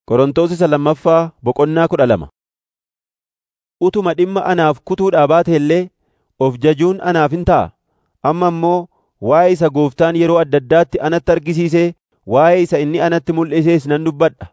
Qorontos isa lammaffaa boqonnaa kudha lama. Utuma dhimma anaaf kutuudhaa baate illee of jajuun anaaf hin ta'a. Amma immoo waa'ee isa Gooftaan yeroo adda addaatti anatti argisiisee waa'ee isa inni anatti mul'isees nan dubbadha.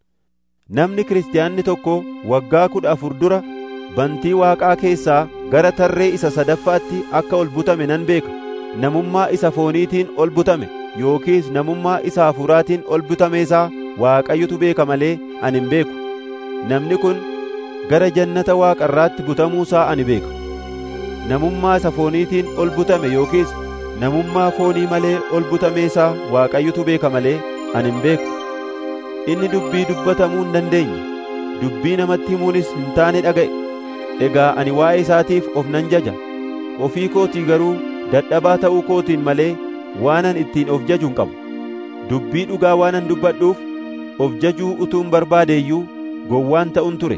Namni kiristaanni tokko waggaa kudha afur dura bantii Waaqaa keessaa gara tarree isa sadaffaatti akka ol butame nan beeka. Namummaa isa fooniitiin ol butame yookiis namummaa isa hafuuraatiin ol butame isaa Waaqayyotu beeka malee ani hin beeku. Namni kun gara jannata Waaqarraatti butamuusaa ani beeka. Namummaa isa fooniitiin ol butame yookiis namummaa foonii malee ol butame isaa Waaqayyotu beeka malee ani hin beeku. Inni dubbii dubbatamuu hin dandeenye, dubbii namatti himuunis hin taane dhaga'e. Egaa ani waa'ee isaatiif of nan jaja. Ofii kootii garuu dadhabaa ta'uu kootiin malee waanan ittiin of jaju hin qabu. Dubbii dhugaa waanan dubbadhuuf of jajuu utuun barbaade iyyuu gowwaan ta'un ture.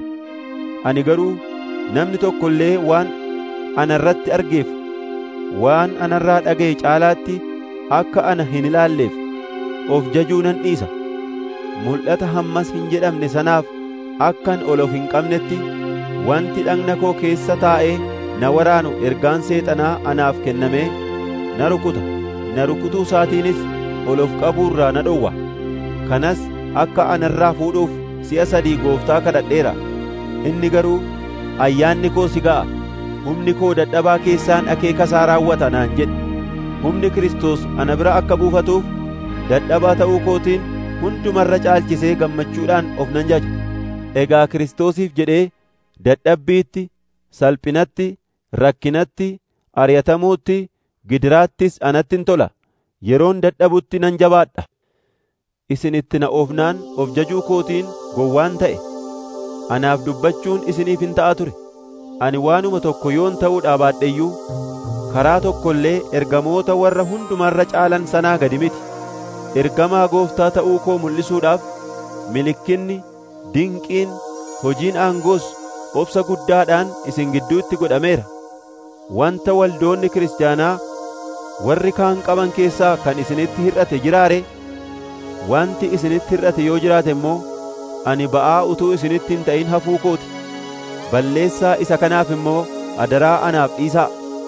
Ani garuu namni tokko illee waan ana irratti argeef waan anarraa dhaga'e caalaatti akka ana hin ilaalleef of jajuu nan dhiisa. Mul'ata hammas hin jedhamne sanaaf akkan ol of hin qabnetti wanti dhagna koo keessa taa'ee na waraanu ergaan seexanaa anaaf kennamee na rukuta. Na rukutuu isaatiinis ol of qabuurraa na dhowwa. Kanas akka anarraa fuudhuuf si'a sadii gooftaa kadhadheera. Inni garuu ayyaanni koo si ga'a. Humni koo dadhabaa keessaan akeeka isaa raawwata naan jedhe. Humni Kiristoos ana bira akka buufatuuf dadhabaa ta'uu kootiin hundumarra caalchisee gammachuudhaan of nan jaja. Egaa Kiristoosiif jedhee dadhabbiitti, salphinatti, rakkinatti, ari'atamuutti, gidiraattis anattin tola. Yeroon dadhabutti nan jabaadha. Isin itti na oofnaan of jajuu kootiin gowwaan ta'e. Anaaf dubbachuun isiniif hin ta'a ture. Ani waanuma tokko yoon ta'uudhaa baadhe iyyuu karaa tokko illee ergamoota warra hundumarra caalan sanaa gadi miti. Ergamaa gooftaa ta'uu koo mul'isuudhaaf milikkinni, dinqiin, hojiin aangoos obsa guddaadhaan isin gidduutti godhameera. Wanta waldoonni kiristaanaa warri kaan qaban keessaa kan isinitti hir'ate jiraare wanti isinitti hir'ate yoo jiraate immoo ani ba'aa utuu isinitti hin ta'in hafuu kooti. Balleessaa isa kanaaf immoo adaraa anaaf dhiisaa.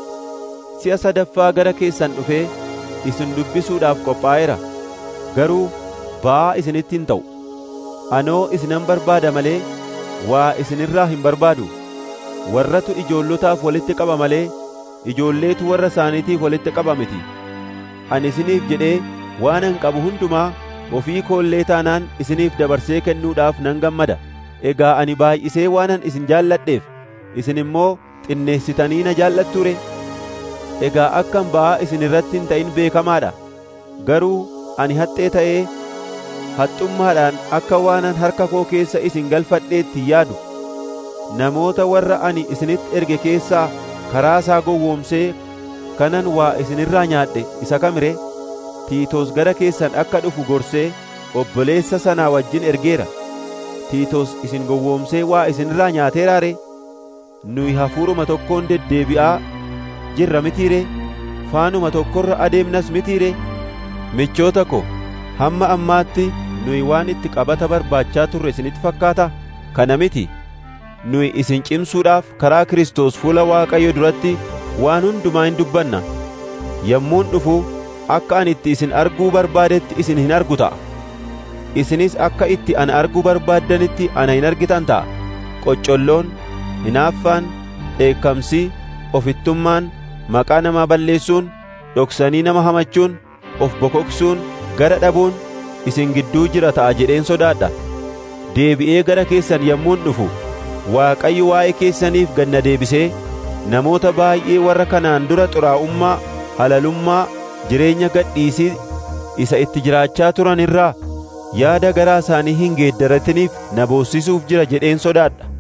Si'a sadaffaa gara keessan dhufee isin dubbisuudhaaf qophaa'eera. Garuu ba'aa isinitti hin ta'u. Anoo isinan barbaada malee waa isinirraa hin barbaadu. Warratu ijoollotaaf walitti qaba malee ijoolleetu warra isaaniitiif walitti qaba miti. Ani isiniif jedhee waanan qabu hundumaa ofii koollee taanaan isiniif dabarsee kennuudhaaf nan gammada. Egaa ani baay'isee waanan isin jaalladheef isin immoo xinneessitanii na jaallatture. Egaa akkan ba'aa isin irratti hin ta'in beekamaadha. Garuu ani haxxee ta'ee haxxummaadhaan akka waanan harka koo keessa isin galfadheetti yaadu. Namoota warra ani isinitti erge keessaa karaa isaa gowwoomsee kanan waa isinirraa nyaadhe isa kamire Tiitos gara keessan akka dhufu gorsee obboleessa sanaa wajjin ergeera. Tiitos isin gowwoomsee waa isinirraa nyaateeraare nuyi hafuuruma tokkoon deddeebi'aa jirra mitiire faanuma tokkorra adeemnas mitiire michoota ko hamma ammaatti nuyi waan itti qabata barbaachaa turre isinitti fakkaata kana miti nuyi isin cimsuudhaaf karaa Kiristoos fuula Waaqayyo duratti waan hundumaa hin dubbanna yommuun dhufu akka ani itti isin arguu barbaadetti isin hin argu ta'a isinis akka itti ana arguu barbaaddanitti ana hin argitan ta'a qoccolloon hinaaffaan dheekkamsi ofittummaan maqaa namaa balleessuun dhoksanii nama hamachuun of bokoksuun gara dhabuun isin gidduu jira ta'a jedheen sodaadha deebi'ee gara keessan yommuun dhufu Waaqayyo waa'ee keessaniif ganna deebisee namoota baay'ee warra kanaan dura xuraa'ummaa halalummaa jireenya gadhiisii isa itti jiraachaa turan irraa yaada garaa isaanii hin geeddaratiniif na boossisuuf jira jedheen sodaadha